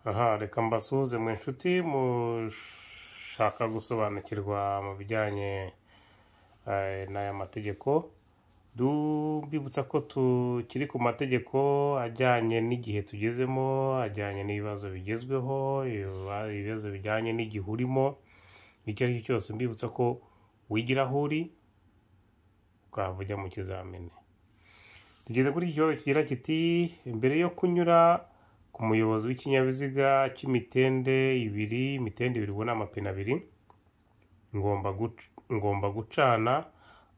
aha reka mbasuhuze mu inshuti mushaka gusobanukirwa mu bijyanye eh, n'aya mategeko tubibutsa ko tukiri ku mategeko ajyanye n'igihe tugezemo ajyanye n'ibibazo bigezweho ibiba- ibibazo bijyanye n'igihe urimo icyo ari cyo cyose mbibutsa ko wigira aho uri ukahava ujya mu kizamini tugeze kuri iki kibazo kigira kiti mbere yo kunyura ku muyobozi w'ikinyabiziga cy'imitende ibiri imitende ibiri ubona amapine abiri ngomba guc- ngomba gucana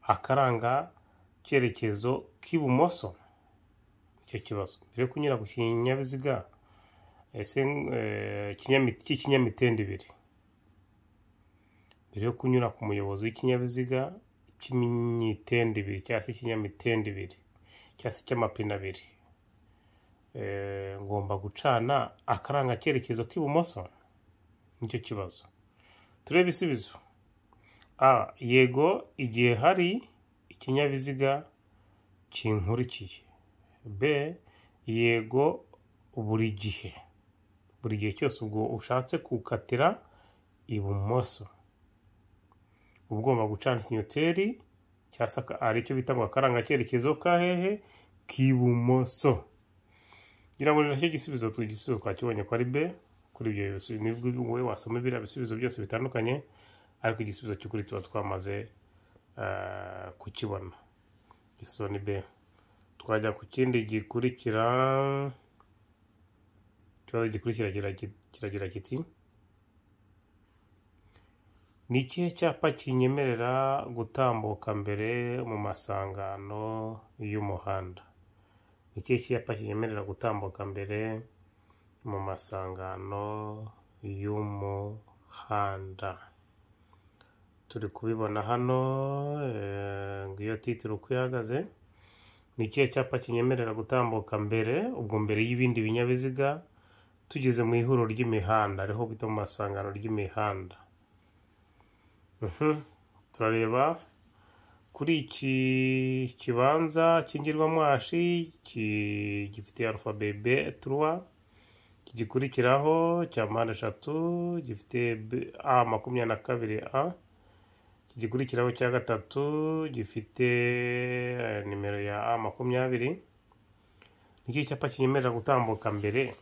akaranga cyerekezo k'ibumoso icyo kibazo mbere yo kunyura ku kinyabiziga ese eh, kinyami- cy'ikinyamitende ibiri mbere yo kunyura ku muyobozi w'ikinyabiziga cy'imitende ibiri cyangwa se ikinyamitende ibiri cyangwa se cy'amapine abiri Eh, ngomba gucana akaranga cyerekezo k'ibumoso nicyo kibazo turebe ibisubizo a yego igihe hari ikinyabiziga kinkurikiye b yego buri gihe buri gihe cyose ubwo ushatse gukatira ibumoso uba ugomba gucana ikinyoteri cyangwa se aka- aricyo bita ngo akaranga cyerekezo ka hehe k'ibumoso ngira ngo ni nacyo gisubizo tu igisubizo twakibonye ko ari be kuri ibyo bisubizo nibwo wowe wasoma biriya bisubizo byose bitandukanye ariko igisubizo cy'ukuri tuba twamaze eh, kukibona igisubizo ni be twajya ku kindi gikurikira ikibazo gikurikira kigira ki- kiragira kiti ni ikihe cyapa kinyemerera gutambuka mbere mu masangano y'umuhanda ni ikihe cyapa kinyemerera gutambuka mbere mu masangano y'umuhanda turi kubibona hano eh, ngiyo titiro uko ihagaze ni ikihe cyapa kinyemerera gutambuka mbere ubwo mbere y'ibindi binyabiziga tugeze mu ihuriro ry'imihanda ariho bita mu masangano ry'imihanda Mhm. turareba kuri iki kibanza cy'ingirwamwashi ki- gifite arufabe b turuwa gikurikiraho cya mpande eshatu gifite B- a makumyabiri na kabiri a gikurikiraho cya gatatu gifite eh, nimero ya a makumyabiri nicyo cyapa kinyemerera gutambuka mbere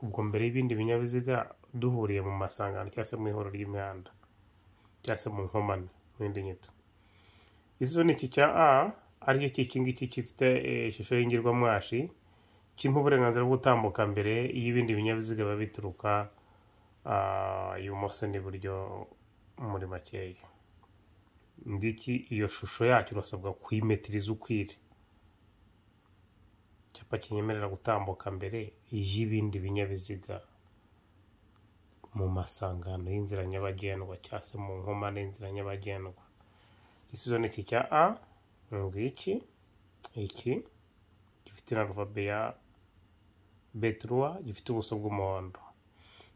ubwo mbere y'ibindi binyabiziga duhuriye mu masangano cyangwa se mu ihuriro ry'imihanda cyangwa se mu nkomane mu yindi nyito izo ni iki cya a aricyo cy'iki ngiki gifite eh, ishusho y'ingirwamwashi kimpa uburenganzira bwo gutambuka mbere y'ibindi binyabiziga biba bituruka ah, ibumoso n'iburyo muri makeya ngiki iyo shusho yacyo urasabwa kuyimetiriza ukwiri icyapa kinyemerera gutambuka mbere y'ibindi binyabiziga mu masangano y'inzira nyabagendwa cyangwa se mu nkomane y'inzira nyabagendwa igisubizo ni iki cya a ngiki iki gifite na ruvabe ya beturuwa gifite ubuso bw'umuhondo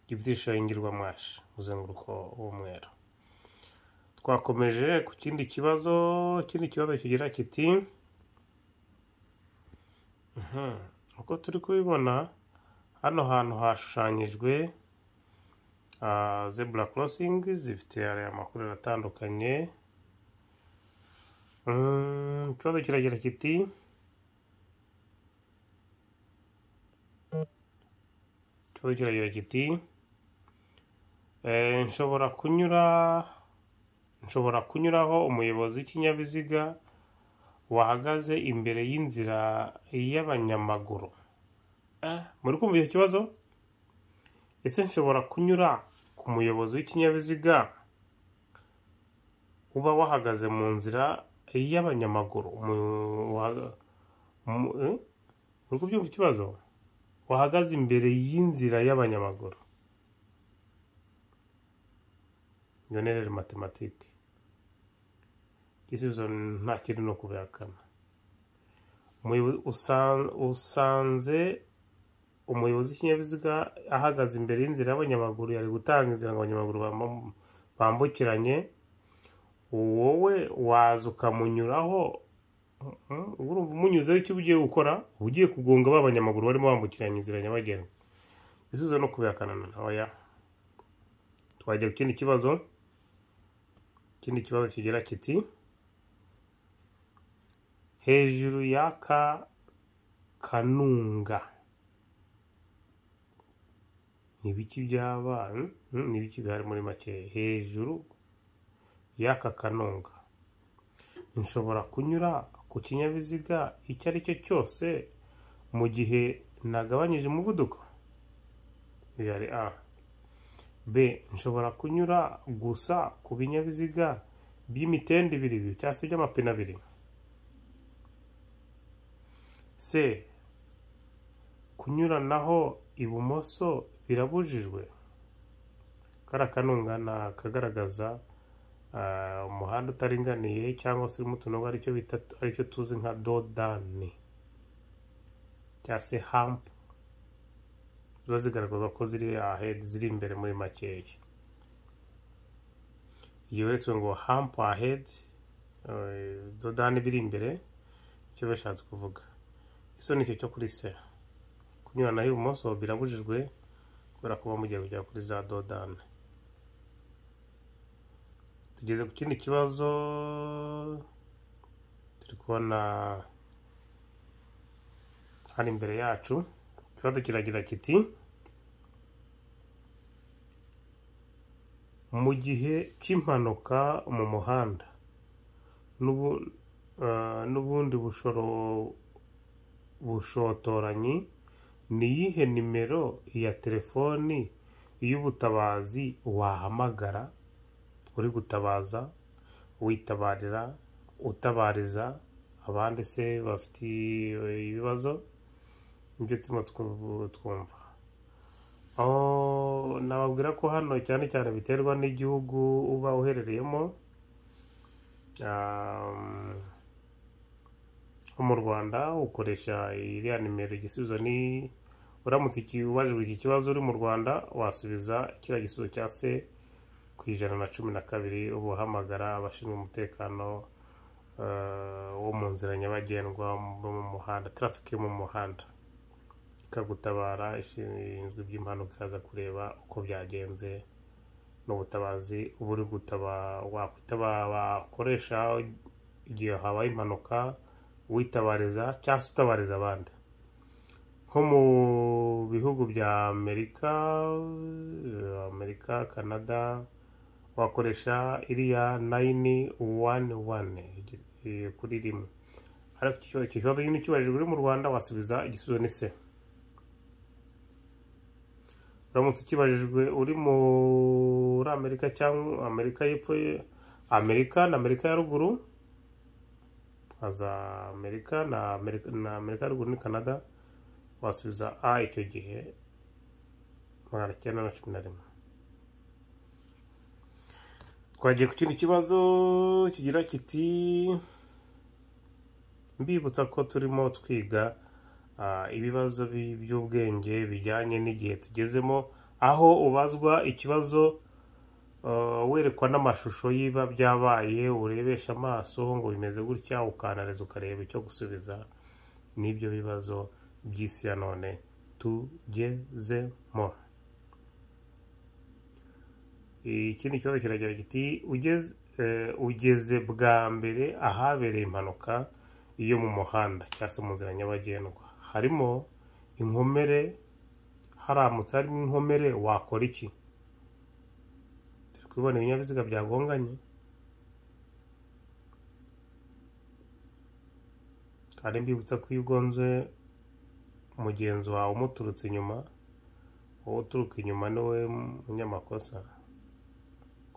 gifite ishusho y'ingirwamwashi umuzenguruko w'umweru twakomeje ku kindi kibazo ikindi kibazo kigira kiti Mhm. uko turi kubibona hano hantu hashushanyijwe ah, zebura korosingi zifite aya makuru atandukanye Mm, ikibazo kiragira kiti ikibazo kiragira kiti eh, nshobora kunyura nshobora kunyuraho umuyobozi w'ikinyabiziga wahagaze imbere y'inzira y'abanyamaguru Eh, muri kumva icyo kibazo ese nshobora kunyura ku muyobozi w'ikinyabiziga uba wahagaze mu nzira y'abanyamaguru mu- wa- mu- eh? uri kubyumva ikibazo wahagaze imbere y'inzira y'abanyamaguru yonerere matematike igisubizo nta kindi ni ukubihakana Umuyobo- usan- usanze umuyobozi w'ikinyabiziga ahagaze imbere y'inzira y'abanyamaguru yari gutanga inzira ngo abanyamaguru bambu- bambukiranye wowe waza ukamunyuraho Mhm. urumva umunyuzeho icyo uba ugiye gukora uba ugiye kugonga ba banyamaguru barimo bambukiranya inzira nyabagendwa isubizo no kubihakana oya twajya ku kindi kibazo ikindi kibazo kigira kiti hejuru y'aka kanunga ni ibiki byaba hmm? Hmm, ni ibiki bihari muri make hejuru y'aka kanunga nshobora kunyura ku kinyabiziga icyo ari cyo cyose mu gihe nagabanyije umuvuduko iyo ari a b nshobora kunyura gusa ku binyabiziga by'imitende ibiri cyangwa se by'amapine abiri c kunyuranaho ibumoso birabujijwe kariya kanunga ni akagaragaza ah, umuhanda utaringaniye cyangwa se urimo utunogo aricyo bita aricyo tuzi nka dodani cyangwa se hampu ziba zigaragaza ko ziri ahedi ziri imbere muri makeya iyo uretse ngo hampu ahedi eh, dodani biri imbere icyo bashatse kuvuga iso ni icyo cyo kuri se kunyuranaho ibumoso birabujijwe kubera kuba mugiye kugera kuri za dodani tugeze ku kindi kibazo turi kubona hano imbere yacu ikibazo kiragira kiti mu gihe cy'impanuka mu muhanda n'ubu- eh, n'ubundi bushoro bushotoranyi ni iyihe nimero ya telefoni y'ubutabazi wahamagara uri gutabaza witabarira utabariza abandi se bafite ibibazo nibyo turimo twu- twumva aho nababwira ko hano cyane cyane biterwa n'igihugu uba uherereyemo Um, nko mu rwanda ukoresha iriya nimero igisubizo ni uramutse iki- ubajijwe iki kibazo uri mu rwanda wasubiza kiriya gisubizo cya se ku ijana na cumi na kabiri uba uhamagara abashinzwe umutekano eh, wo mu nzira nyabagendwa bo mu muhanda traffic yo mu muhanda ikagutabara ishinzwe iby'impanuka ikaza kureba uko byagenze n'ubutabazi uba uri gutabara wakwitaba bakoresha igihe habaye impanuka witabariza cyangwa se utabariza abandi nko mu bihugu bya amerika eh, amerika canada wakoresha iriya nayini wani wani eh, kuri rimwe ariko icyo icyo kibazo nyine ukibajijwe uri mu rwanda wasubiza igisubizo ni se uramutse ukibajijwe uri muri amerika cyangwa amerika y'epfo ye- amerika na amerika ya ruguru haza amerika na amerika, na amerika ya ruguru ni canada wasubiza a icyo gihe magana cyenda na cumi na rimwe twagiye ku kindi kibazo kigira kiti mbibutsa ko turimo twiga ah, ibibazo bi- by'ubwenge bijyanye n'igihe tugezemo aho ubazwa ikibazo ah, werekwa n'amashusho y'iba byabaye urebesha amaso ngo bimeze gutya ukanariza ukareba icyo gusubiza n'ibyo bibazo by'isi ya none tugezemo ikindi kibazo kiragira kiti ugeze eh, ugeze bwa mbere ahabereye impanuka yo mu muhanda cyangwa se mu nzira nyabagendwa harimo inkomere haramutse harimo inkomere wakora iki turi kubibona ibinyabiziga byagonganye kandi mbibutsa ko iyo ugonze mugenzi wawe umuturutse inyuma wowe uturuka inyuma niwe munyamakosa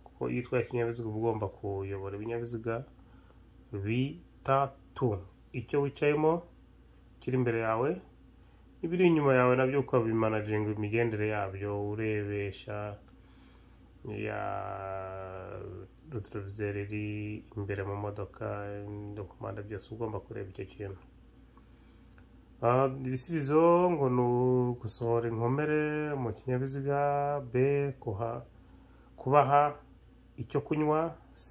kuko iyo utwaye ikinyabiziga uba ugomba kuyobora ibinyabiziga bitatu icyo wicayemo kiri imbere yawe ibiri inyuma yawe nabyo ukabimanaginga imigendere yabyo urebesha ya ruturovizeri iri imbere mu modoka dokumanda byose uba ugomba kureba icyo kintu Ah, ibisubizo ngo ni ugusohora inkomere mu kinyabiziga b kuha kubaha icyo kunywa c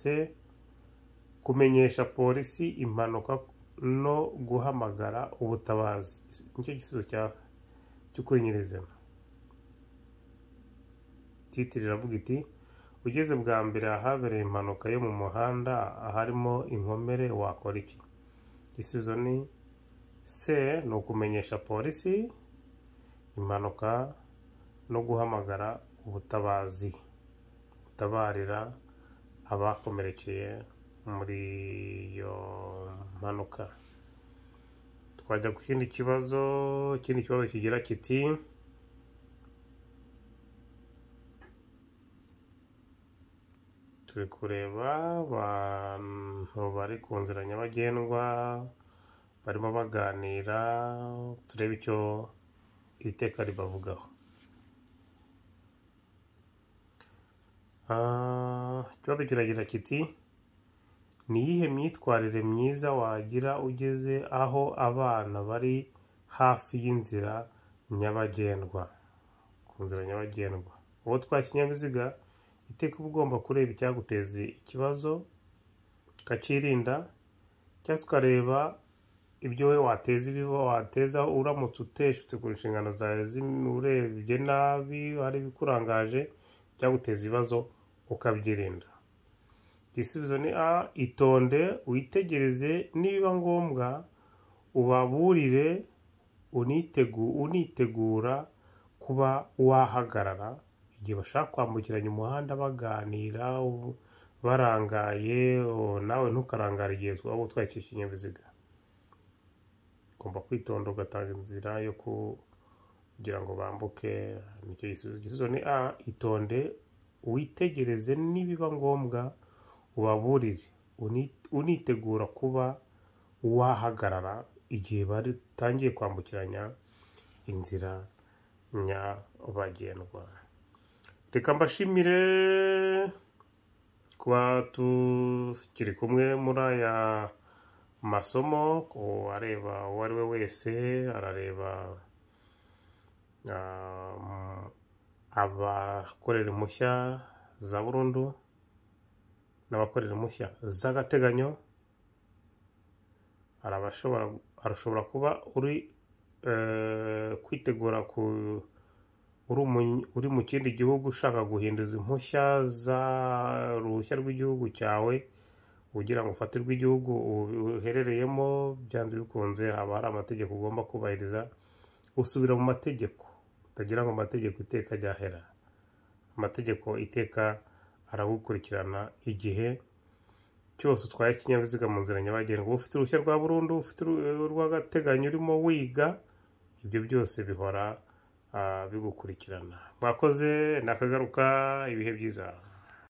kumenyesha polisi impanuka no guhamagara ubutabazi nicyo gisubizo cya cy'ukuri nyirizina titiri iravuga iti ugeze bwa mbere ahabereye impanuka yo mu muhanda aharimo inkomere wakora iki igisubizo ni se ni ukumenyesha polisi impanuka no guhamagara ubutabazi gutabarira abakomerekeye muri iyo mpanuka twajya ku kindi kibazo ikindi kibazo kigira kiti turi kureba abantu bari ku nzira nyabagendwa barimo baganira turebe icyo iteka ribavugaho Ah, ikibazo kiragira kiti ni iyihe myitwarire myiza wagira ugeze aho abana bari hafi y'inzira nyabagendwa ku nzira nyabagendwa uwo utwaye ikinyabiziga iteka uba ugomba kureba icyaguteza ikibazo ukakirinda cyangwa se ukareba ibyo we wateza ibiba wateza uramutse uteshutse ku nshingano zawe zi- urebye nabi hari ibikurangaje byaguteza ibibazo ukabyirinda igisubizo ni a itonde witegereze nibiba ngombwa ubaburire unitegu unitegura kuba wahagarara igihe bashaka kwambukiranya umuhanda baganira u- barangaye o- nawe ntukarangare igihe waba utwaye iki kinyabiziga ugomba kwitonda ugatanga inzira yo ku- kugira ngo bambuke nicyo gisubizo igisubizo ni a itonde witegereze nibiba ngombwa ubaburire uni- unitegura kuba wahagarara igihe batangiye kwambukiranya inzira nyabagendwa reka mbashimire kuba tukiri kumwe muri aya masomo areba uwo ari we wese arareba ah, abakorera impushya za burundu n'abakorera impushya z'agateganyo hari abashobora arashobora kuba uri eh, kwitegura ku uri umu- uri mu kindi gihugu ushaka guhinduza impushya za uruhushya rw'igihugu cyawe ugira ngo ufatirwe igihugu u- uherereyemo byanze bikunze haba hari amategeko ugomba kubahiriza usubira mu mategeko utagira ngo amategeko iteka ryahera amategeko iteka aragukurikirana igihe cyose utwaye ikinyabiziga mu nzira nyabagendwa ufite uruhushya rwa burundu ufite uru- urw'agateganyo urimo wiga ibyo byose bihora ah, bigukurikirana mwakoze nakagaruka ibihe byiza